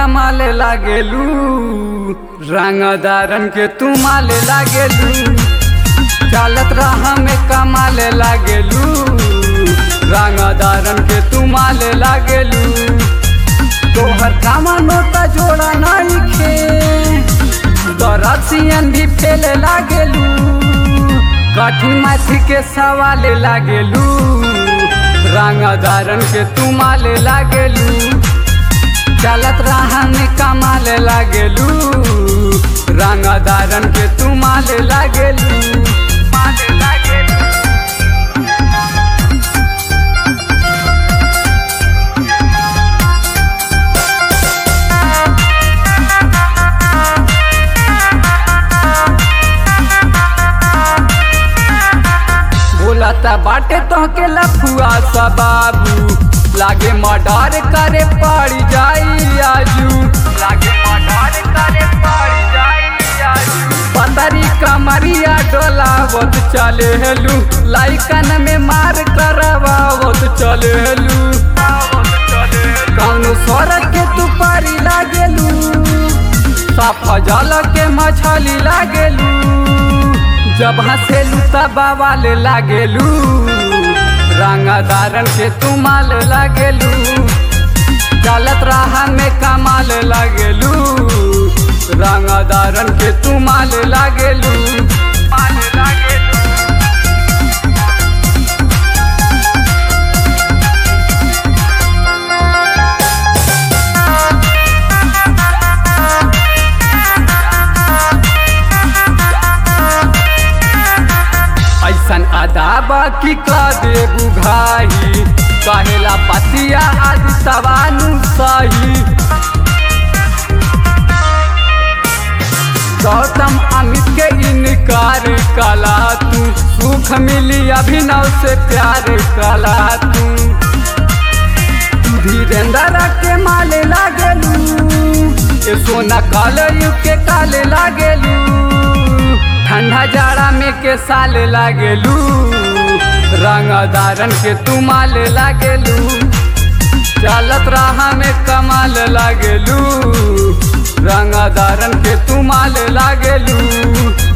कमाले लागेलू रंगदारन के तू माले लागेलू चालत राह में कमाले लागेलू रंगदारन के तू माले लागेलू तोहर कामा नोटा जोड़ा नहीं खे दरसियन भी फेले लागेलू कठिन माथी के सवाले लागेलू रंगदारन के तू माले लागेलू चलत राह में कमाले लागेलू रंगदारन के तू माले लागेलू माले लागेलू बोलता बाटे तोहके लफुआ सा बाबू लागे मर्डर करे पड़ जाई आजू लागे मर्डर करे पड़ जाई आजू पतरी कमरिया डोलावत चले हेलू लाइकन में मार करवावत चले हेलू कौनो सड़क के तू पारी लागेलू साफा जल के मछली लागेलू जब हंसेलू तब वाले लागेलू रंगदारन के तू माल लागेलू चलत राह में कमाल लागेलू रंगदारन के तू माल लागेलू माल लागेलू ऐसन अदाबा की का दे बुघाही कहेला पतिया आदि सवानु सही गौतम अमित के इनकार कला तू सुख मिली अभिनव से प्यार कला तू धीरेन्द्र के माले लागेलू ए सोना काले के काले लागेलू ठंडा जाड़ा में के साले लागेलू रंगदारन के तू माले लागेलू चलत राह में कमाल लागेलू रंगदारन के तू माले लागेलू